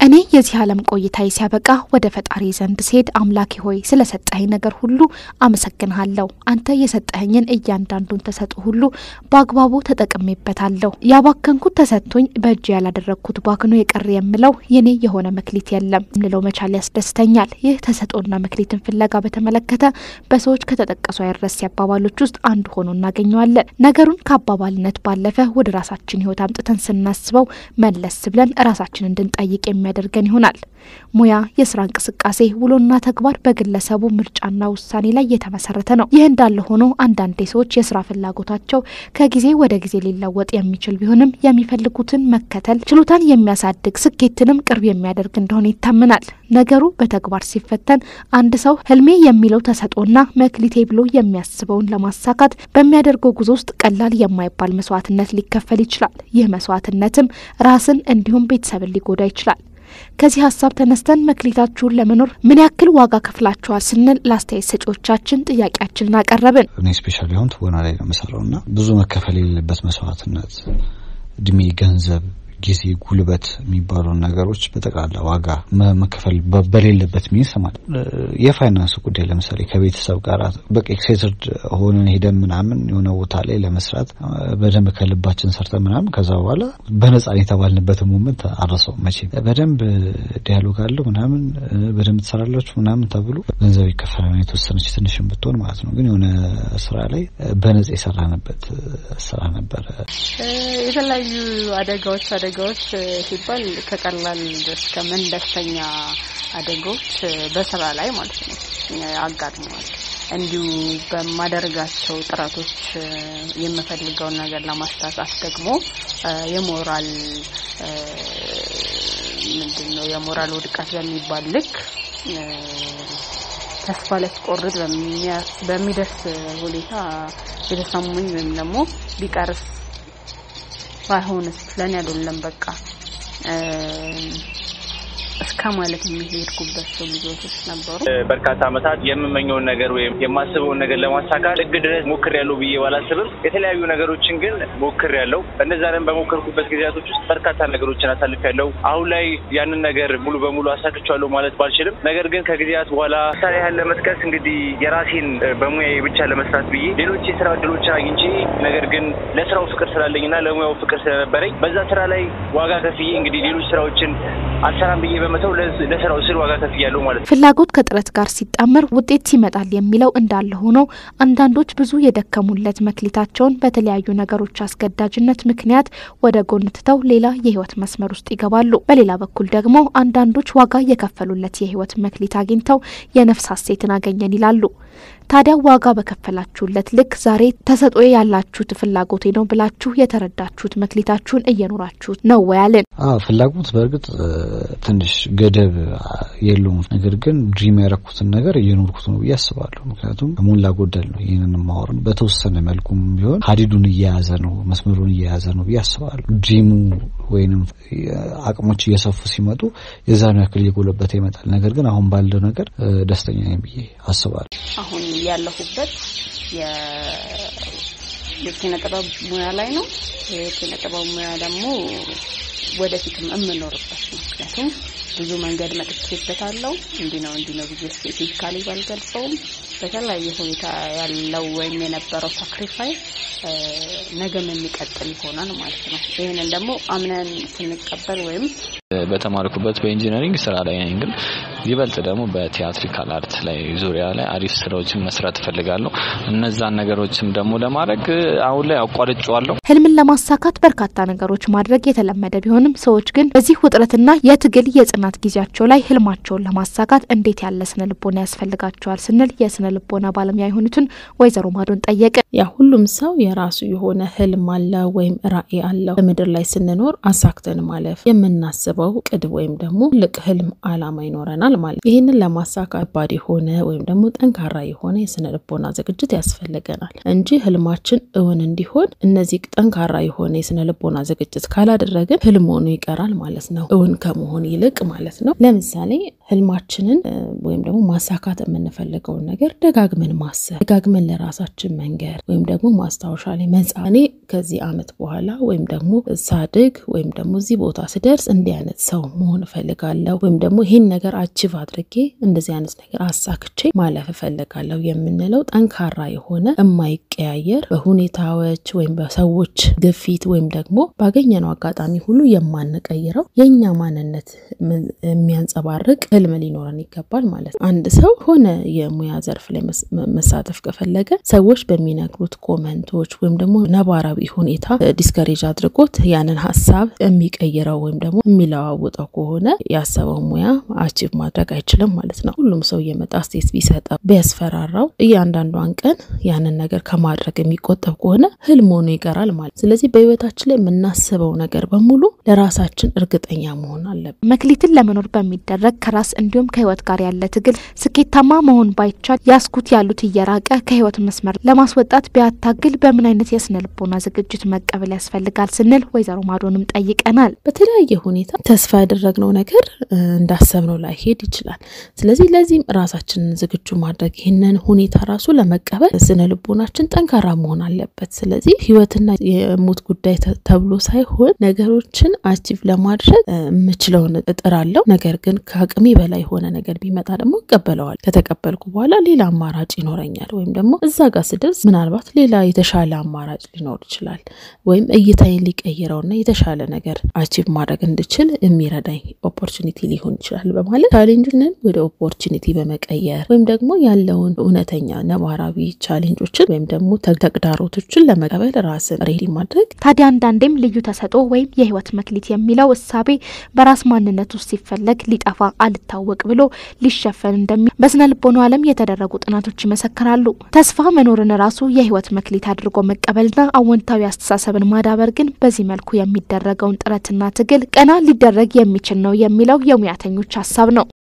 እኔ የዚህ ዓለም ቆይታዬ ሲያበቃ ወደ ፈጣሪ ዘንድ ስሄድ አምላኬ ሆይ ስለሰጠኸኝ ነገር ሁሉ አመሰግንሃለሁ። አንተ የሰጠኸኝን እያንዳንዱን ተሰጥኦ ሁሉ በአግባቡ ተጠቅሜበታለሁ። ያባከንኩት ተሰጥቶኝ በእጅ ያላደረግኩት ባክኖ የቀረ የምለው የኔ የሆነ መክሊት የለም እንለው መቻል ያስደስተኛል። ይህ ተሰጥኦና መክሊትን ፍለጋ በተመለከተ በሰዎች ከተጠቀሱ አይረሴ አባባሎች ውስጥ አንዱ ሆኖ እናገኘዋለን። ነገሩን ከአባባልነት ባለፈ ወደ ራሳችን ሕይወት አምጥተን ስናስበው መለስ ብለን ራሳችን እንድንጠይቅ የሚያደርገን ይሆናል። ሙያ፣ የስራ እንቅስቃሴ፣ ውሎና ተግባር በግለሰቡ ምርጫና ውሳኔ ላይ የተመሰረተ ነው። ይህ እንዳለ ሆኖ አንዳንዴ ሰዎች የስራ ፍላጎታቸው ከጊዜ ወደ ጊዜ ሊለወጥ የሚችል ቢሆንም የሚፈልጉትን መከተል ችሎታን የሚያሳድግ ስኬትንም ቅርብ የሚያደርግ እንደሆነ ይታመናል። ነገሩ በተግባር ሲፈተን አንድ ሰው ህልሜ የሚለው ተሰጥኦና መክሊቴ ብሎ የሚያስበውን ለማሳካት በሚያደርገው ጉዞ ውስጥ ቀላል የማይባል መስዋዕትነት ሊከፈል ይችላል። ይህ መስዋዕትነትም ራስን እንዲሁም ቤተሰብን ሊጎዳ ይችላል። ከዚህ ሀሳብ ተነስተን መክሊታችሁን ለመኖር ምን ያክል ዋጋ ከፍላችኋል ስንል ለአስተያየት ሰጪዎቻችን ጥያቄያችንን አቀረብን። እኔ ስፔሻሊ አሁን ትወና ላይ ነው የምሰራው እና ብዙ መከፈል የሌለበት መስዋዕትነት፣ እድሜ፣ ገንዘብ ጊዜ፣ ጉልበት የሚባሉን ነገሮች በጠቅላላ ዋጋ መከፈል በሌለበት ሚንስ ማለት የፋይናንስ ጉዳይ ለምሳሌ ከቤተሰብ ጋር በቃ ኤክሳይትድ ሆነን ሄደን ምናምን የሆነ ቦታ ላይ ለመስራት በደንብ ከልባችን ሰርተን ምናምን ከዛ በኋላ በነጻ የተባልንበትን ሞመንት አረሰው መቼም በደንብ ዲያሎግ አለው ምናምን በደንብ ትሰራላችሁ ምናምን ተብሎ ገንዘብ ይከፈላል የተወሰነች ትንሽም ብትሆን ማለት ነው። ግን የሆነ ስራ ላይ በነጻ የሰራንበት ስራ ነበረ። የተለያዩ አደጋዎች አደጋዎች ሲባል ከቀላል እስከ መለስተኛ አደጋዎች በስራ ላይ ማለት ነው አጋጥመዋል። እንዲሁ በማደርጋቸው ጥረቶች የምፈልገውን ነገር ለማሳካት ደግሞ የሞራል ምንድን ነው የሞራል ውድቀት በሚባል ልክ ተስፋ ሊያስቆርጥ በሚደርስ ሁኔታ የተሰሙኝ ወይም ደግሞ ቢቀርስ ባይሆንስ ለኔ አይደለም በቃ እስከ ማለት የሚሄድኩበት ጊዜዎች ነበሩ። በርካታ ዓመታት የምመኘውን ነገር ወይም የማስበውን ነገር ለማሳካት ጥግ ድረስ ሞክር ያለው ብዬ ባላስብም የተለያዩ ነገሮችን ግን ሞክር ያለው እነዛንም በሞከርኩበት ጊዜያቶች ውስጥ በርካታ ነገሮችን አሳልፍ ያለው አሁን ላይ ያንን ነገር ሙሉ በሙሉ አሳክቻለሁ ማለት ባልችልም፣ ነገር ግን ከጊዜያት በኋላ ምሳሌ ያህል ለመጥቀስ እንግዲህ የራሴን በሙያዬ ብቻ ለመስራት ብዬ ሌሎች የስራ እድሎችን አግኝቼ ነገር ግን ለስራው ፍቅር ስላለኝና ለሙያው ፍቅር ስለነበረኝ በዛ ስራ ላይ ዋጋ ከፍዬ እንግዲህ ሌሎች ስራዎችን አልሰራም ብዬ በመተው ለስራው ስል ዋጋ ከፍያለሁ ማለት ነው። ፍላጎት ከጥረት ጋር ሲጣመር ውጤት ይመጣል የሚለው እንዳለ ሆኖ አንዳንዶች ብዙ የደከሙለት መክሊታቸውን በተለያዩ ነገሮች አስገዳጅነት ምክንያት ወደ ጎን ትተው ሌላ የህይወት መስመር ውስጥ ይገባሉ። በሌላ በኩል ደግሞ አንዳንዶች ዋጋ የከፈሉለት የህይወት መክሊት አግኝተው የነፍስ ሀሴትን አገኘን ይላሉ። ታዲያ ዋጋ በከፈላችሁለት ልክ ዛሬ ተሰጥኦ ያላችሁት ፍላጎቴ ነው ብላችሁ የተረዳችሁት መክሊታችሁን እየኖራችሁት ነው ወያልን? ፍላጎት በእርግጥ ትንሽ ገደብ የለውም። ነገር ግን ድሪም ያረኩትን ነገር እየኖርኩት ነው ብዬ አስባለሁ። ምክንያቱም ሞላ ጎደል ነው ይህንን ማወር በተወሰነ መልኩም ቢሆን ሀዲዱን እየያዘ ነው መስመሩን እየያዘ ነው ብዬ አስባለሁ። ድሪሙ ወይንም አቅሞች እየሰፉ ሲመጡ የዛኑ ያክል እየጎለበተ ይመጣል። ነገር ግን አሁን ባለው ነገር ደስተኛ ነኝ ብዬ አስባለሁ። አሁን ያለሁበት የኪነ ጥበብ ሙያ ላይ ነው። የኪነ ጥበብ ሙያ ደግሞ ወደፊትም የምኖርበት ነው። ምክንያቱም ብዙ መንገድ መጥቼበታለሁ። እንዲህ ነው እንዲህ ነው ብዬ ስፔሲፊካሊ ባልገልጸውም በተለያየ ሁኔታ ያለው ወይም የነበረው ሳክሪፋይስ ነገም የሚቀጥል ይሆናል ማለት ነው። ይህንን ደግሞ አምነን ስንቀበል ወይም በተማርኩበት በኢንጂነሪንግ ስራ ላይ ነኝ፣ ግን ይበልጥ ደግሞ በቲያትሪካል አርት ላይ ዙሪያ ላይ አሪፍ ስራዎችን መስራት እፈልጋለሁ። እነዛን ነገሮችም ደግሞ ለማድረግ አሁን ላይ አቋርጬዋለሁ። ህልምን ለማሳካት በርካታ ነገሮች ማድረግ የተለመደ ቢሆንም ሰዎች ግን በዚህ ውጥረትና የትግል የጽናት ጊዜያቸው ላይ ህልማቸውን ለማሳካት እንዴት ያለ ስነ ልቦና ያስፈልጋቸዋል ስንል የስነ ልቦና ባለሙያ የሆኑትን ወይዘሮ ማዶን ጠየቀ። ያ ሁሉም ሰው የራሱ የሆነ ህልም አለ ወይም ራዕይ አለው። በምድር ላይ ስንኖር አሳክተን ማለፍ የምናስበው ቅድ ወይም ደግሞ ትልቅ ህልም አላማ ይኖረናል ማለት ይህንን ለማሳካት ከባድ የሆነ ወይም ደግሞ ጠንካራ የሆነ የስነ ልቦና ዝግጅት ያስፈልገናል እንጂ ህልማችን እውን እንዲሆን እነዚህ ጠንካራ የሆነ የስነ ልቦና ዝግጅት ካላደረግን ህልም ሆኖ ይቀራል ማለት ነው፣ እውን ከመሆን ይልቅ ማለት ነው። ለምሳሌ ህልማችንን ወይም ደግሞ ማሳካት የምንፈልገውን ነገር ደጋግመን ማሰብ፣ ደጋግመን ለራሳችን መንገር ወይም ደግሞ ማስታወሻ ላይ መጻፍ እኔ ከዚህ አመት በኋላ ወይም ደግሞ ሳድግ ወይም ደግሞ እዚህ ቦታ ስደርስ እንዲህ አይነት አይነት ሰው መሆን እፈልጋለሁ ወይም ደግሞ ይህን ነገር አቺቭ አድርጌ እንደዚህ አይነት ነገር አሳክቼ ማለፍ እፈልጋለሁ የምንለው ጠንካራ የሆነ የማይቀያየር በሁኔታዎች ወይም በሰዎች ግፊት ወይም ደግሞ ባገኘነው አጋጣሚ ሁሉ የማንቀይረው የእኛ ማንነት የሚያንጸባርቅ ህልም ሊኖረን ይገባል ማለት ነው። አንድ ሰው ሆነ የሙያ ዘርፍ ላይ መሳተፍ ከፈለገ ሰዎች በሚነግሩት ኮመንቶች ወይም ደግሞ ነባራዊ ሁኔታ ዲስከሬጅ አድርጎት ያንን ሀሳብ የሚቀይረው ወይም ደግሞ የሚለዋውጠው ከሆነ ያሰበው ሙያ አቺቭ ማድረግ አይችልም ማለት ነው። ሁሉም ሰው እየመጣ ስቴት ቢሰጠው ቢያስፈራራው እያንዳንዷን ቀን ያንን ነገር ከማድረግ የሚቆጠብ ከሆነ ህልም ሆኖ ይቀራል ማለት። ስለዚህ በህይወታችን ላይ የምናስበው ነገር በሙሉ ለራሳችን እርግጠኛ መሆን አለብን። መክሊትን ለመኖር በሚደረግ ከራስ እንዲሁም ከህይወት ጋር ያለ ትግል ስኬታማ መሆን ባይቻል ያስኩት ያሉት እየራቀ ከህይወት መስመር ለማስወጣት ቢያታግል በምን አይነት የስነ ልቦና ዝግጅት መቀበል ያስፈልጋል ስንል ወይዘሮ ማዶንም ጠይቀናል። በተለያየ ሁኔታ ተስፋ ያደረግነው ነገር እንዳሰብነው ላይሄድ ይችላል። ስለዚህ ለዚህም ራሳችንን ዝግጁ ማድረግ ይህንን ሁኔታ ራሱ ለመቀበል ስነ ልቦናችን ጠንካራ መሆን አለበት። ስለዚህ ህይወትና የሞት ጉዳይ ተብሎ ሳይሆን ነገሮችን አቺቭ ለማድረግ የምችለውን እጥራለሁ። ነገር ግን ከአቅሜ በላይ የሆነ ነገር ቢመጣ ደግሞ እቀበለዋል። ከተቀበልኩ በኋላ ሌላ አማራጭ ይኖረኛል፣ ወይም ደግሞ እዛ ጋር ስደርስ ምናልባት ሌላ የተሻለ አማራጭ ሊኖር ይችላል፣ ወይም እይታዬን ሊቀይረውና የተሻለ ነገር አቺቭ ማድረግ እንድችል የሚረዳኝ ኦፖርቹኒቲ ሊሆን ይችላል በማለት ቻሌንጅንን ወደ ኦፖርቹኒቲ በመቀየር ወይም ደግሞ ያለውን እውነተኛ ነባራዊ ቻሌንጆችን ወይም ደግሞ ተግዳሮቶችን ለመቀበል ራስን ሬዲ ማድረግ ታዲያ አንዳንዴም ልዩ ተሰጥኦ ወይም የህይወት መክሊት የሚለው እሳቤ በራስ ማንነት ውስጥ ሲፈለግ ሊጠፋ አልታወቅ ብሎ ሊሸፈን እንደሚ በስነ ልቦናው ዓለም የተደረጉ ጥናቶች ይመሰክራሉ። ተስፋ መኖርን ራሱ የህይወት መክሊት አድርጎ መቀበልና አዎንታዊ አስተሳሰብን ማዳበር ግን በዚህ መልኩ የሚደረገውን ጥረትና ትግል ቀና ሊደረግ የሚችል ነው የሚለው የሙያተኞች ሀሳብ ነው።